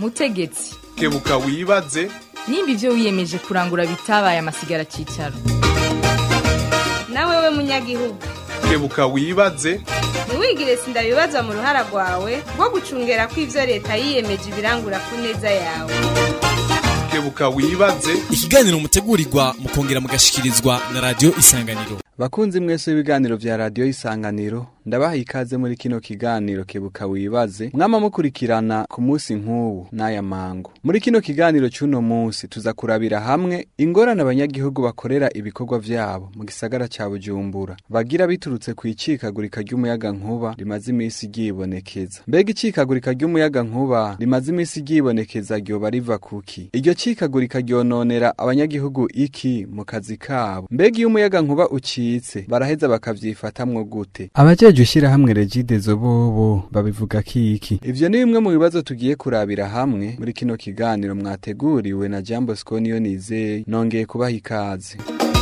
mutegetsi kebuka wibaze nimba ibyo wiyemeje kurangura bitabaye amasigara cyicaro nawe we munyagihugu kebuka wibaze ntiwigire sindabibaza mu ruhara rwawe rwo gucungera ko ibyo leta yiyemeje ibirangura ku neza yawe kebuka wibaze ikiganiro mutegurirwa mukongera mugashikirizwa na radiyo isanganiro bakunzi mwese w'ibiganiro vya radiyo isanganiro ndabaha ikaze muri kino kiganiro kebuka wibaze mwama mukurikirana ku munsi nk'ubu n'aya mango muri kino kiganiro c'uno munsi tuza kurabira hamwe ingorane abanyagihugu bakorera ibikorwa vyabo mu gisagara ca bujumbura bagira biturutse ku icikagurika ry'umuyaga nkuba rimaze imisi ryibonekeza mbega icikagurika ry'umuyaga nkuba rimaze imisi ryibonekeza ryoba riva kuki iryo cikagurika ryononera abanyagihugu iki mu kazi kabo mbega iyo umuyaga nkuba ucitse baraheza bakavyifatamwo gute abajejwe ishirahamwe regidezo bobo babivuga kiki ivyo ni bimwe mu bibazo tugiye kurabira hamwe muri kino kiganiro mwateguriwe na jambo skoniyo nizeye nongeye kubaha ikaze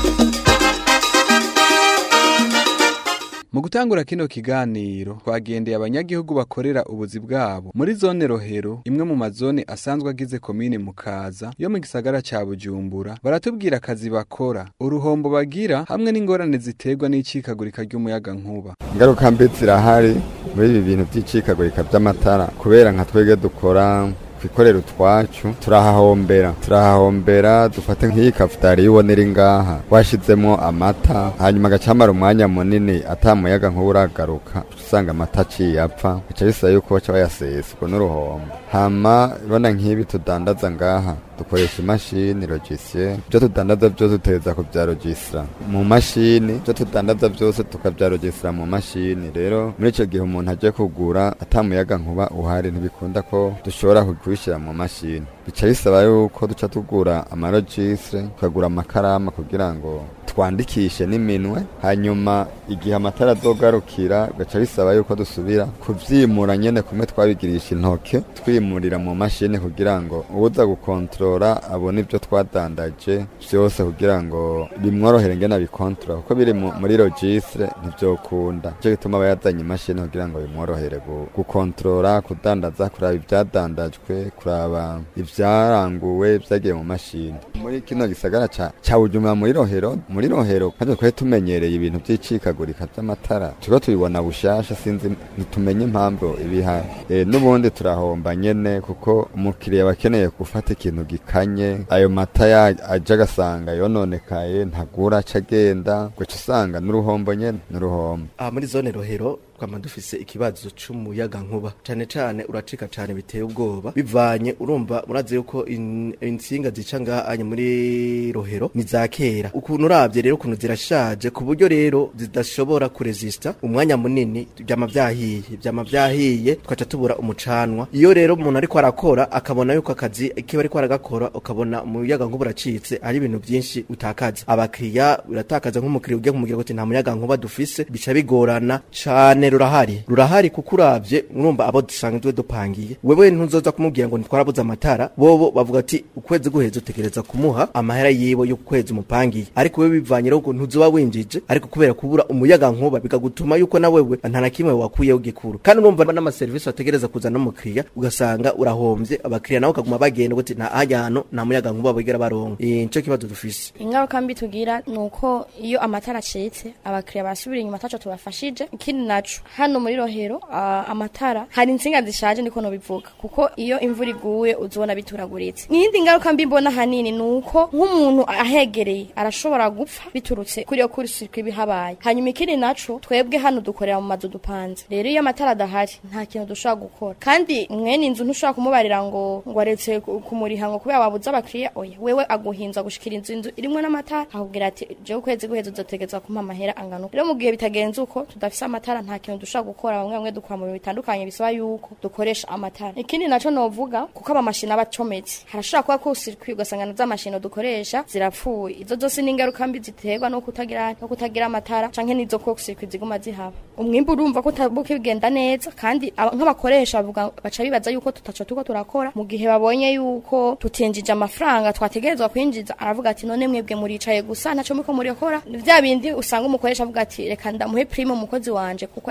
mu gutangura kino kiganiro twagendeye abanyagihugu bakorera ubuzi bwabo muri zone rohero imwe mu mazone asanzwe agize komine mukaza yo mu gisagara ca bujumbura baratubwira akazi bakora uruhombo bagira hamwe n'ingorane ziterwa n'icikagurika ry'umuyaga nkuba ingaruka mbi zirahari muri ibi bintu by'icikagurika by'amatara kubera nka twebwe dukora twikorera utwacu turahahombera turahahombera dufate nk'iyi kafutari y'ubonera ngaha washizemo amata hanyuma agacamara umwanya munini atamuyaga nk'uragaruka usanga amata aciye apfa bica bisaba yuko baca bayasesa ubwo n'uruhombo hama ibona nk'ibi tudandaza ngaha dukoresha imashini logiciel ibyo tudandaza byose tuteza kubyarogisira mu mashini ibyo tudandaza byose tukabyarogisira mu mashini rero muri icyo gihe umuntu agiye kugura atamuyaga nkuba uhari ntibikunda ko dushobora kubishyira mu mashini bica bisaba yuko duca tugura amarogisire tukagura amakarama kugira ngo twandikishe n'iminwe hanyuma igihe amatara azogarukira bigaca bisaba yuko dusubira kuvyimura nyene kumwe twabigirisha intoke twimurira mu mashini kugira ngo uwuza gukontorora abone ibyo twadandaje vyose kugira ngo bimworohere ngene abikontorora kuko biri muri logistre ntivyokunda nico gituma aba yazanye imashini kugira ngo bimworohere gukontorora kudandaza kuraba ivyadandajwe kuraba ivyaranguwe vyagiye mu mashini muri kino gisagara ca ca Bujumbura muri Rohero muri Rohero kandi twari tumenyereye ibintu vy'icikagurika vy'amatara turiko tubibona bushasha sinzi ntitumenye impamvu ibihari e, n'ubundi turahomba nyene kuko umukiriya bakeneye gufata ikintu gikanye ayo mata aja agasanga yononekaye ntagura aca agenda guca usanga n'uruhombo nyene n'uruhombo aha muri zone Rohero twama dufise ikibazo c'umuyaga nkuba cane cane uracika cane biteye ubwoba bivanye urumva murazi yuko insinga zica ngahanye muri rohero ni za kera ukuntu uravye rero ukuntu zirashaje ku buryo rero zidashobora kuresista umwanya munini vyama vyahiye vyama vyahiye twaca tubura umucanwa iyo rero umuntu ariko arakora akabona yuko akazi kiba ariko aragakora ukabona umuyaga nkuba uracitse ari ibintu vyinshi utakaza abakiriya uratakaza nk'umukiriya ugiye kumubwira ngo nta muyaga nkuba dufise bica bigorana cane rurahari rurahari kuko uravye urumva abo dusanzwe dupangiye wewe ntuzoza kumubwira ngo ntitwarabuze amatara bobo bavuga ati ukwezi guheza utegereza kumuha amahera yiwe yo kwezi umupangiye ariko wewe bivanye rero ntuzoba winjije ariko kubera kubura umuyaga nkuba bikagutuma yuko na wewe nta na kimwe wakuyeho gikuru kandi urumva n'amaserivisi wategereza kuzana n'umukiriya ugasanga urahomvye abakiriya nabo ukaguma bagenda uti nta hajyano nta muyaga nkuba bigera baronka nico kibazo dufise ingaruka mbi tugira nuko iyo amatara acitse abakiriya basubira inyuma taco tubafashije ikindi naco hano muri rohero uh, amatara hari insinga zishaje niko no bivuga kuko iyo imvura iguye uzobona bituraguritse n'iyindi ngaruka mbi mbona hanini nuko nk'umuntu ahegereye arashobora gupfa biturutse kuri yo kuri sirikwi bihabaye hanyuma ikindi naco twebwe hano dukorera mu mazu dupanze rero iyo amatara adahari nta kintu dushobora gukora kandi mwene inzu ntushobora kumubarira ngo ngo aretse kumuriha ngo kubera wabuze abakiriya oya wewe aguhinza gushikira inzu inzu irimwe n'amatara akubwira ati jewe ukwezi guheza uzotegezwa kumpa amahera angana rero mu gihe bitagenze uko tudafise amatara nta kintu dushobora gukora bamwe bamwe dukora mu bintu bitandukanye bisaba yuko dukoresha amatara ikindi naco novuga kuko amamashini aba acometse harashobora kuba ko sirikwi ugasanga na za mashini dukoresha zirapfuye izo zose ni ingaruka mbi ziterwa no kutagira no kutagira amatara canke nizo ko sirikwi ziguma zihaba umwimbu urumva ko utabuke bigenda neza kandi nk'abakoresha bavuga baca bibaza yuko tutaco tuko turakora mu gihe babonye yuko tutinjije amafaranga twategerezwa kwinjiza aravuga ati none mwebwe muricaye gusa ntaco muko murikora vya bindi usanga umukoresha avuga ati reka ndamuhe prime umukozi wanje kuko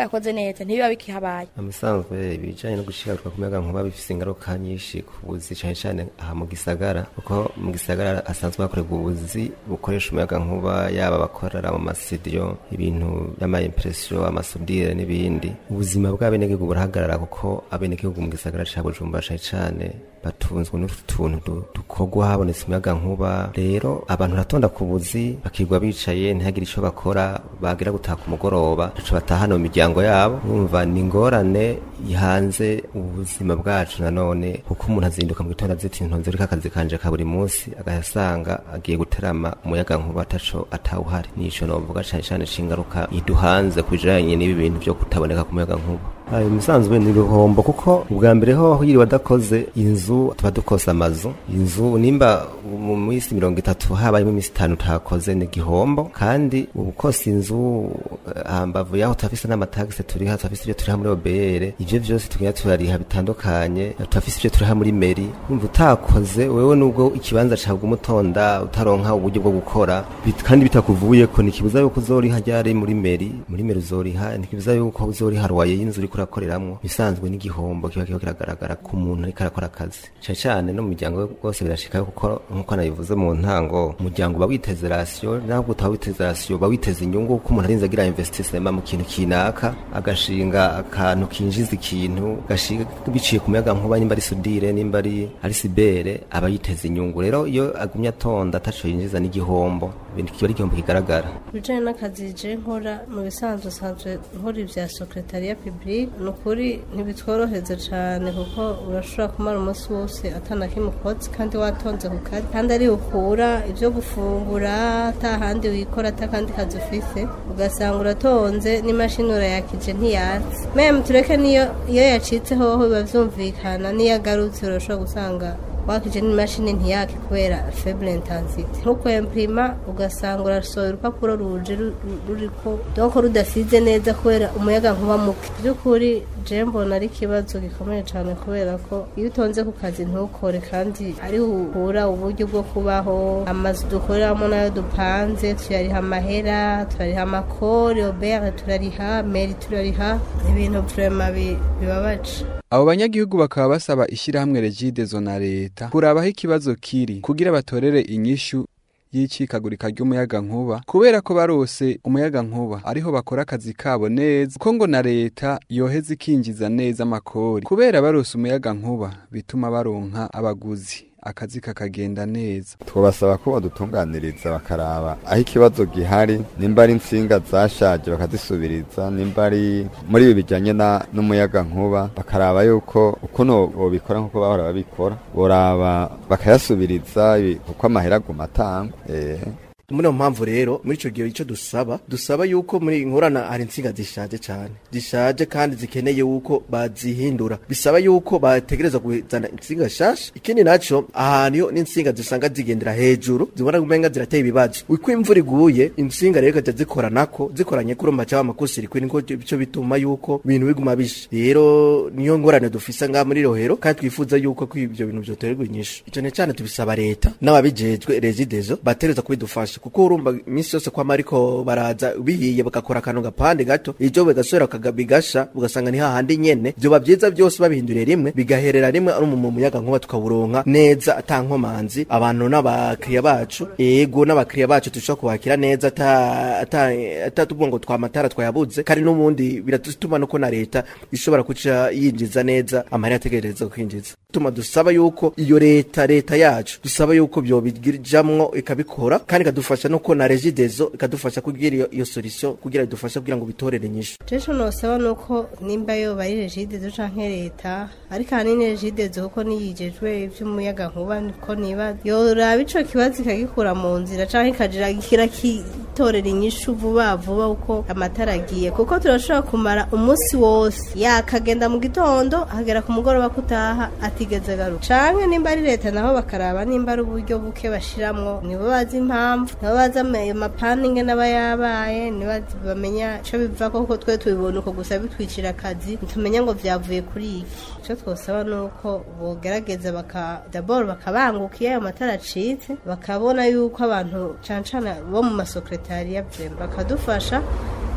yakoze neza ntibiba bikihabaye musanzwe ibijanye no gushikaruka ku muyaga nkuba bifise ingaruka nyinshi ku buzi cane cane aha mu gisagara kuko mu gisagara hasanzwe hakorerwa ubuzi bukoresha umuyaga nkuba yaba abakorera mu masidiyo ibintu vy'amaimpresiyo amasudire n'ibindi ubuzima bw'abenegihugu burahagarara kuko abenegihugu mu gisagara ca bujumbura cane cane batunzwe n'utuntu du- dukorwa habonetse umuyaga nkuba rero abantu baratonda ku buzi bakirwa bicaye ntihagire ico bakora bagira gutaha ku mugoroba ntaco batahana mu miryango yabo numva ni ingorane ihanze ubuzima bwacu nanone kuko umuntu azinduka mu gitondo azita intonzi riko akazi kanje ka buri munsi agasanga agiye guterama umuyaga nkuba ataco atawuhari nico novuga cane cane c'ingaruka iduhanze kujanye n'ibi bintu vyo kutaboneka ku muyaga nkuba ayo musanzwe ni uruhombo kuko ubwa mbere ho yiriwe adakoze inzu tuba dukoze amazu inzu nimba mu minsi mirongo itatu habayemo iminsi itanu utakoze ni igihombo kandi ubukosa inzu eh, hambavu yaho turafise n'amatagisi turiha turafise ibyo turiha muri obr ivyo vyose tugenda turariha bitandukanye turafise ibyo turiha muri meri wumva utakoze wewe nubwo ikibanza cawe umutonda utaronka uburyo bwo gukora bit- kandi bitakuvuyeko ntikibuza yuko uzoriha ryari muri meri muri meri uzoriha ntikibuza yuko uzoriha rwaye y'inzu uriko urakoreramwo bisanzwe n'igihombo kiba kiba kiragaragara ku muntu ariko arakora akazi cane cane no mu muryango rwose birashikayo kuko nkuko nabivuze mu ntango umuryango uba witeze rasiyo ntabwo utaba witeze rasiyo uba witeze inyungu kuko umuntu arinze agira investisema mu kintu kinaka agashinga akantu kinjiza ikintu gashinga biciye ku muyaga nkuba nimba ari sudire nimba ari ari sibere aba yiteze inyungu rero iyo agumye atonda ataco yinjiza n'igihombo ibintu kiba ari igihombo kigaragara bijanye n'akazi je nkora mu bisanzwe usanzwe nkora ibya sekretariya publique ni ukuri ntibitworoheze cane kuko urashobora kumara umunsi wose atanakimukotsi kandi watonze ku kazi kandi ari ukura ivyo gufungura ata handi wikora ata kandi kazi ufise ugasanga uratonze n'imashini urayakije ntiyatse meme tureke niyo iyo yacitse hoho biba vyumvikana niyo agarutse urashobora gusanga wakije n'imashini ntiyake kubera faible intensity nkuko imprima ugasanga urasohora urupapuro ruje ru- ru- ruriko doko rudasize neza kubera umuyaga nkuba muke by'ukuri je mbona ari ikibazo gikomeye cyane kubera ko iyo utonze ku kazi ntukore kandi ari uhura uburyo bwo kubaho amazu dukoreramo nayo dupanze tuyariha amahera turariha amakori obere turariha meri turariha ibintu vrema bi- bibabaje abo banyagihugu bakaba basaba ishyirahamwe regidezo na leta kurabaho ikibazo kiri kugira batorere inyishu y'icikagurika ry'umuyaga nkuba kubera ko barose umuyaga nkuba ariho bakora akazi kabo neza kuko ngo na leta yoheza ikinjiza neza amakori kubera barose umuyaga nkuba bituma baronka abaguzi akazi kakagenda neza twabasaba ko badutunganiriza bakaraba aho ikibazo gihari nimba ari insinga zashaje bakazisubiriza nimba ari muri ibi bijyanye na- n'umuyaga nkuba bakaraba yuko ukuntu bobikora nk'uko bahora babikora boraba bakayasubiriza ibi- kuko amahera aguma atangwa eh. muri iyo mpamvu rero muri icyo gihe icyo dusaba dusaba yuko muri nkorana hari insinga zishaje cyane zishaje kandi zikeneye yuko bazihindura bisaba yuko bategereza kuzana insinga nshasha ikindi nacyo ahantu iyo n'insinga zisanga zigendera hejuru zibona umenga zirateye ibibazo uko imvura iguye insinga rero ikajya zikoranako zikoranye kuri macaba amakusiri kuri niko bico bituma yuko ibintu biguma bisha rero niyo ngorane dufise ngaha muri rohero kandi twifuza yuko ko ibyo bintu byoterwa inyishu icyo ni cyane tubisaba leta n'ababijejwe regidezo bategereza kubidufasha kuko urumva iminsi yose kwama ariko baraza bihiye bagakora akantu gapande gato ivyo bigasubira kaga- bigasha ugasanga ni hahandi nyene vyoba vyiza byose babihinduriye rimwe bigaherera rimwe ari mu muyaga nkuba tukawuronka neza ata nkomanzi abantu n'abakiriya bacu ego n'abakiriya bacu dushobora kubakira neza ata ata ata tuvuga ngo twamatara twayabuze kandi n'ubundi biratuma nuko na leta ishobora kuca yinjiza neza amahera ategereza kwinjiza tuma dusaba yuko iyo leta leta yacu dusaba yuko byobijamwo ikabikora kandi ikadufasha nuko na regidezo ikadufasha kugira iyo, iyo solution kugira idufasha kugira ngo bitorere inyishu Jesho nosaba nuko nimba yoba ari regidezo canke leta ariko ahanini regidezo kuko niyijejwe ivy'umuyaga nkuba niko niba yoraba ico kibazo ikagikura mu nzira canke ikagira kirakitorera inyishu vuba vuba uko amatara agiye kuko turashobora kumara umunsi wose yakagenda mu gitondo hagera ku mugoroba kutaha atigeze agaruka canke nimba ari leta naho bakaraba nimba ari uburyo buke bashiramwo nibo bazi impamvu nibo bazi ayo mapani ingene aba yabaye nibo bamenya ico bivako kuko twe tubibona uko gusa bitwicira akazi ntitumenya ngo vyavuye kuri iki ico twosaba nuko bogerageza baka dabord bakabanguka iyo ayo matara acitse bakabona yuko abantu cane cane bo mu masekretariya vyema bakadufasha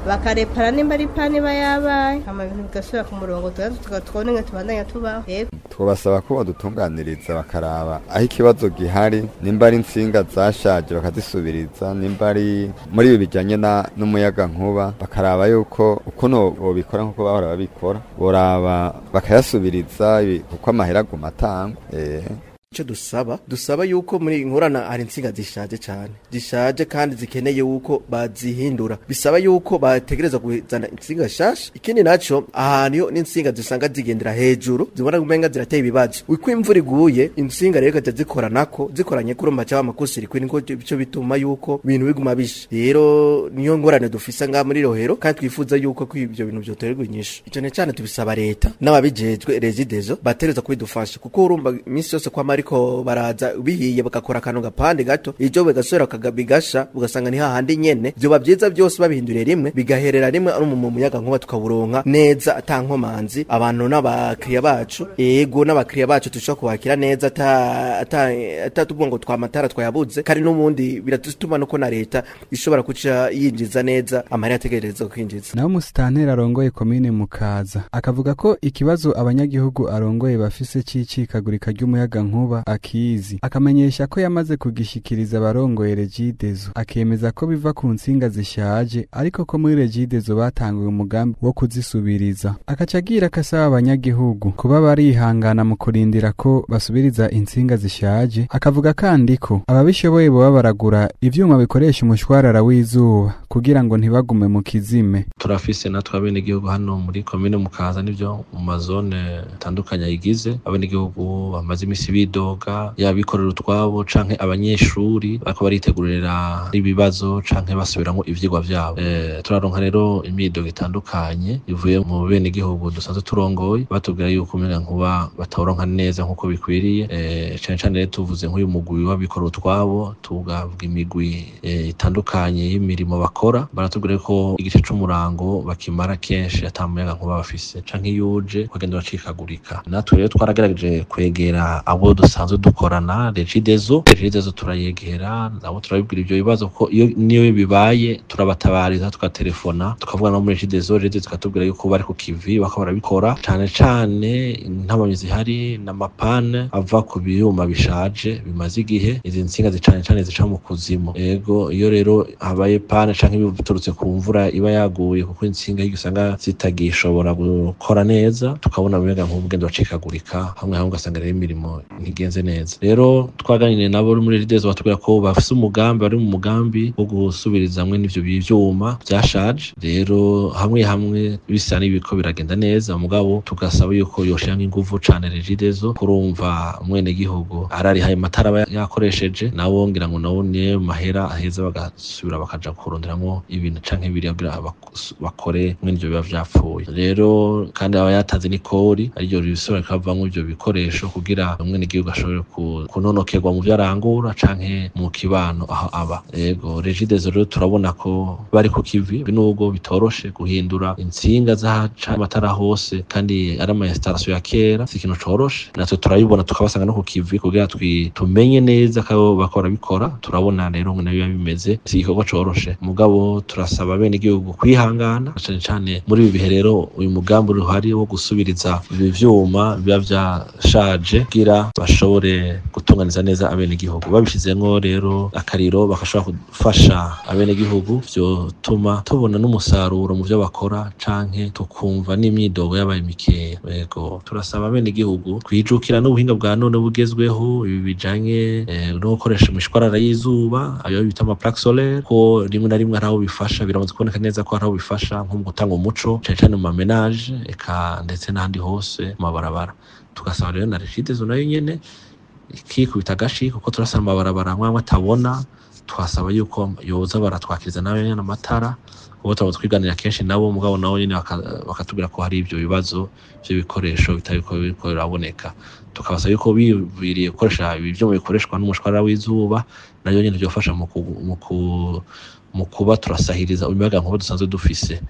bakarepara nimba ari pani iba yabaye hama ibintu bigasubira ku murongo tugatwone nka tubandanya tubaho yego twabasaba ko badutunganiriza bakaraba aho ikibazo gihari nimba ari insinga zashaje bakazisubiriza nimba ari muri ibi bijyanye na- n'umuyaga nkuba bakaraba yuko ukuntu bobikora nk'uko bahora babikora boraba bakayasubiriza ibi- kuko amahera aguma atangwa eh. icyo dusaba dusaba yuko muri inkorana hari insinga zishaje cyane zishaje kandi zikeneye yuko bazihindura bisaba yuko bategereza kuzana insinga shasha ikindi naco ahantu yo n'insinga zisanga zigendera hejuru zibona umenga zirateye ibibazo uko imvura iguye insinga rero kaza zikoranako zikoranye kurumba cyangwa amakusiri kuri niko bico bituma yuko ibintu biguma bisha rero niyo ngorane dufisa nga muri rohero kandi twifuza yuko ko ibyo bintu byoterwa inyishu icyo cyane tubisaba leta n'ababijejwe rezidezo batereza kubidufasha kuko urumva iminsi yose kwama ariko baraza bihiye bagakora akantu gapande gato ibyo bigasubira kaga- bigasha ugasanga ni hahandi nyene vyoba vyiza byose babihinduriye rimwe bigaherera rimwe ari mu muyaga nkuba tukaburonka neza ata nkomanzi abantu n'abakiriya bacu ego n'abakiriya bacu tushobora kubakira neza ata ata atatuvuga ngo twamatara twayabuze kandi n'ubundi biratuma nuko na leta ishobora kuca yinjiza neza amahera ategereza kwinjiza naho umusitanteri arongoye komine mukaza akavuga ko ikibazo abanyagihugu arongoye bafise c'icikagurika ry'umuyaga nkuba akizi akamenyesha ko yamaze kugishikiriza abarongoye regidezo akemeza ko biva ku nsinga zishaje ariko ko muri regidezo batanguye umugambi wo kuzisubiriza akaca agira akasaba abanyagihugu kuba barihangana mu kurindira ko basubiriza insinga zishaje akavuga kandi ko ababishoboye boba baragura ivyuma bikoresha umushwarara w'izuba kugira ngo ntibagume mu kizime turafise natwe abenegihugu hano muri komine mukaza nivyo mu mazone atandukanye ayigize abenegihugu bamaze imisi bidoga yabikorera utwabo canke abanyeshuri bariko baritegurira ibibazo canke basubiramwo ivyigwa vyabo e, turaronka rero imidogo itandukanye ivuye mu benegihugu dusanzwe turongoye batubwira yuko umuyaga nkuba batawuronka neza nk'uko bikwiriye e, cane cane rero tuvuze nk'uyu mugwi w'abikorera utwabo tugavuga imigwi e, itandukanye y'imirimo bakora baratubwira ko igice c'umurango bakimara kenshi ata muyaga nkuba bafise canke iyo uje ukagenda uracikagurika natwe rero twaragerageje kwegera abo dusanzwe dukorana regidezo regidezo turayegera nabo turabibwira ivyo bibazo ko iyo niyo bibaye turabatabariza tukatelefona tukavuga no muri regidezo regidezo ikatubwira yuko bari ku kivi bako barabikora cane cane intabonye zihari n'amapane ava ku byuma bishaje bimaze igihe izi nsinga zicane cane zica mu kuzimu ego iyo rero habaye pane canke biturutse ku mvura iba yaguye kuko insinga hirya usanga zitagishobora gukora neza tukabona umuyaga nkuba ugenda uracikagurika hamwe hamwe ugasanga rero imirimo ntigenze neza rero twaganiriye nabo muri ridezo batubwira ko bafise umugambi bari mu mugambi wo gusubiriza hamwe n'ivyo byuma byashaje rero hamwe hamwe bisa n'ibiko biragenda neza mugabo tugasaba yuko yoshiramo inguvu cane regidezo kurumva umwenegihugu ararihaye amatara aba yakoresheje nabo ngira ngo nabo niyo mahera aheza bagasubira bakaja kuronderamwo ibintu canke biriya kugira bak- bakore mwene ivyo biba vyapfuye rero kandi aba yatanze n'ikori ariryo risubira rikavamwo ivyo bikoresho kugira umwenegihugu ashobore ku- kunonokerwa mu vyo arangura canke mu kibano aho aba yego regidezo rero turabona ko bari ku kivi nubwo bitoroshe guhindura intsinga z'ahaca amatara hose kandi ari ama installation ya kera si ikintu coroshe natwe turabibona tukabasanga no ku kivi kugira twi tumenye neza ko bakora bikora turabona rero ngo nayo biba bimeze si igikorwa coroshe mugabo turasaba bene igihugu kwihangana cane cane muri ibi bihe rero uyu mugambi uhari wo gusubiriza ibi vyuma biba vyashaje kugira bashobore gutunganiza neza abene igihugu babishizemwo rero akariro bagashobora gufasha abene igihugu vyotuma tubona n'umusaruro mu vyo bakora canke tukumva n'imyidogo yabaye mikeya yego turasaba abene igihugu kwijukira n'ubuhinga bwa none bugezweho ibi bijanye eh, no gukoresha imishwarara y'izuba ayo bita ama plaque solaire ko rimwe na rimwe hari aho bifasha biramaze kuboneka neza ko hari aho bifasha nko mu gutanga umuco cane cane mu mamenage eka ndetse n'ahandi hose mu mabarabara tugasaba rero na regidezo nayo nyene ikikubita agashi kuko turasana amabarabara amwe amwe atabona twasaba yuko yoza baratwakiriza nayo nyene amatara kuko turaba twiganira kenshi nabo mugabo nabo nyene baka- bakatubwira ko hari ivyo bibazo vy'ibikoresho bitariko biriko biraboneka tukabasaba yuko bibiriye gukoresha ibi vyuma bikoreshwa n'umushwarara w'izuba nayo nyene vyofasha mu ku- mu ku- mu kuba turasahiriza umuyaga nkuba dusanzwe dufise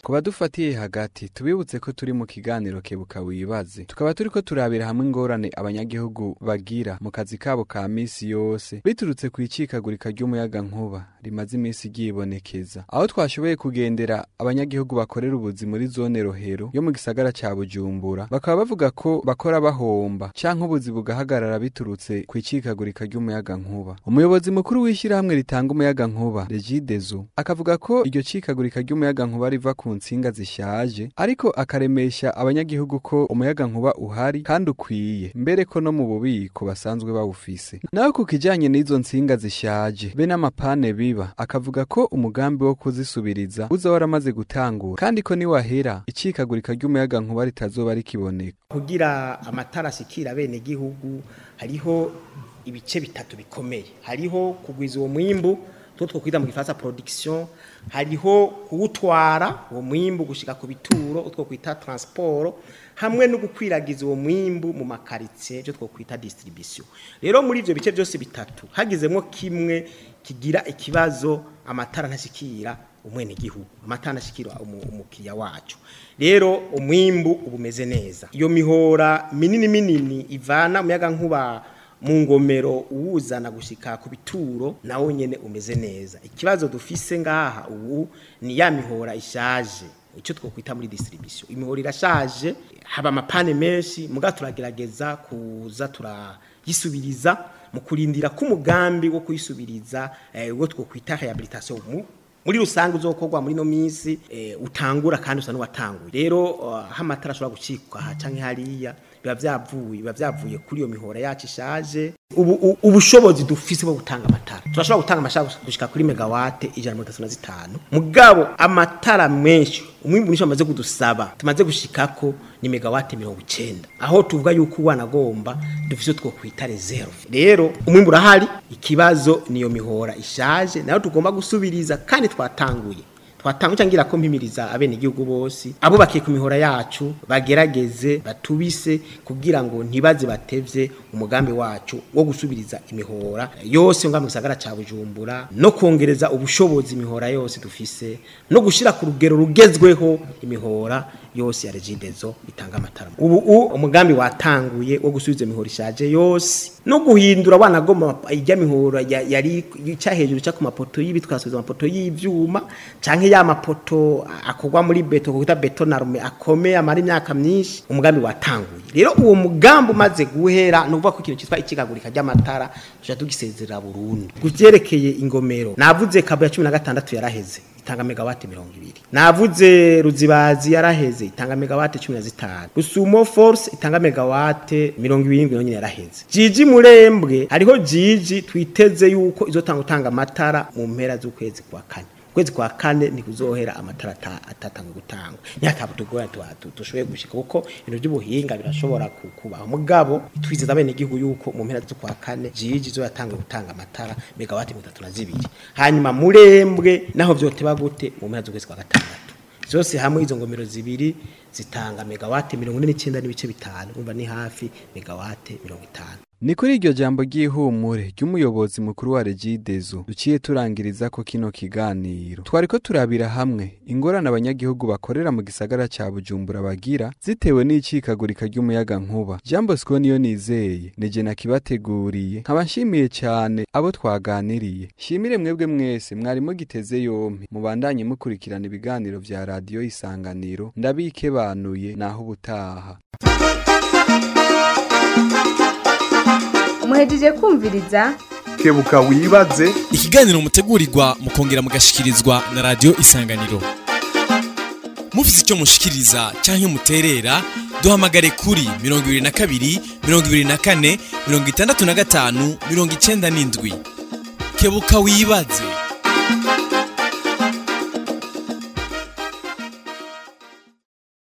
ku badufatiye hagati tubibutse ko turi mu kiganiro kebuka wibaze tukaba turiko turabira hamwe ingorane abanyagihugu bagira mu kazi kabo ka misi yose biturutse ku icikagurika ry'umuyaga nkuba rimaze imisi ryibonekeza aho twashoboye kugendera abanyagihugu bakorera ubuzi muri zone rohero yo mu gisagara ca bujumbura bakaba bavuga ko bakora bahomba canke ubuzi bugahagarara biturutse ku icikagurika ry'umuyaga nkuba umuyobozi mukuru w'ishyirahamwe ritanga umuyaga nkuba regidezo akavuga ko iryo cikagurika ry'umuyaga nkuba riva ku nsinga zishaje ariko akaremesha abanyagihugu ko umuyaga nkuba uhari kandi ukwiye mbere ko no mu bubiko basanzwe bawufise naho ku kijanye n'izo nsinga zishaje be n'amapane biba akavuga ko umugambi wo kuzisubiriza uza waramaze gutangura kandi ko niwahera icikagurika ry'umuyaga nkuba ritazoba rikiboneka kugira amatara ashikira bene gihugu hariho ibice bitatu bikomeye hariho kugwiza uwo mwimbu two twokwita mu gifaransa production hariho kuwutwara uwo mwimbu gushika ku bituro utwo kwita transport hamwe no gukwiragiza uwo mwimbu mu makaritsiye byo twokwita distribution rero muri ivyo bice byose bitatu hagizemwo kimwe kigira ikibazo amatara ntashikira umwene gihugu amatara ntashikira umukiriya wacu rero umwimbu ubumeze neza iyo mihora minini minini ivana umuyaga nkuba mu ngomero uwuzana gushika ku bituro nawo nyene umeze neza ikibazo dufise ngaha ubu ni ya mihora ishaje icyo twokwita muri distribution imihora irashaje haba amapane menshi muga turagerageza kuza turayisubiriza mu kurindira k'umugambi wo kuyisubiriza eh, wo twokwita rehabilitation mu muri rusange uzokorwa muri no minsi eh, utangura kandi usa n'uwatanguye rero uh, hamatara ashobora gucikwa aha canke hariya biba vyavuye biba vyavuye kuri iyo mihora yacu ishaje ubu ubushobozi dufise bwo gutanga amatara turashobora gutanga amashara gushika kuri megawate ijana mirongo itatu na zitanu mugabo amatara menshi umwimbu nisho amaze kudusaba tumaze gushikako ni megawate mirongo icenda aho tuvuga yuko wanagomba dufise two kwita reserve rero umwimbu urahari ikibazo niyo mihora ishaje nayo tugomba gusubiriza kandi twatanguye twatanguye cyangwa ko mpimiriza abene igihugu bose abo bakiye ku mihora yacu bagerageze batubise kugira ngo ntibaze batevye umugambi wacu wo gusubiriza imihora yose nga mu gisagara ca Bujumbura no kongereza ubushobozi imihora yose dufise no gushira ku rugero rugezweho imihora yose ya regidezo itanga amatara ubu umugambi watanguye wo gusubiza imihora ishaje yose no guhindura abana goma ijya mihora yari cya hejuru cya ku mapoto y'ibitwasubiza amapoto y'ivyuma canke ya mapoto akogwa muri beto kuita beto na rume akomeye amara imyaka myinshi umugambi watanguye rero uwo mugambi umaze guhera no kuvuga ko ikintu cyitwa ikigagurika ry'amatara tuja tugisezerera burundu kuvyerekeye ingomero navuze kabo ya 16 yaraheze itanga megawati mirongo ibiri navuze ruzibazi yaraheze itanga megawati cumi na zitanu rusumo force itanga megawate mirongo ibirindwi nonyine yaraheze jiji murembwe hariho jiji twiteze yuko izotanga utanga amatara mu mpera z'ukwezi kwa kane kwezi kwa kane ntikuzohera amatara atatanga gutangwa nyatabu tugora dushoboye gushika kuko ibintu by'ubuhinga birashobora kubaho mugabo twizeza abene igihugu yuko mu mpera zo kwa kane jiji zo yatanga gutanga amatara megawati 32 hanyuma murembwe naho vyoteba gute mu mpera z'ukwezi kwa gatandatu zose hamwe izo ngomero zibiri zitanga megawati 49 n'ibice bitanu umva ni hafi megawati 50 ni kuri iryo jambo ry'ihumure ry'umuyobozi mukuru wa regidezo duciye turangiriza ko kino kiganiro twari ko turabira hamwe ingorane abanyagihugu bakorera mu gisagara ca bujumbura bagira zitewe n'icikagurika ry'umuyaga nkuba jean bosco niyo nizeye nije nakibateguriye nkaba nshimiye cyane abo twaganiriye shimire mwebwe mwese mwari mugiteze yompi mubandanye mukurikirana ibiganiro vya radiyo isanganiro ndabikebanuye naho ubutaha muhejeje kumviriza kebuka wibaze ikiganiro mutegurirwa mukongera mugashikirizwa na radio isanganiro mufite icyo mushikiriza cyangwa muterera duhamagare kuri mirongo ibiri na kabiri mirongo ibiri na kane mirongo itandatu na gatanu mirongo icenda n'indwi kebuka wibaze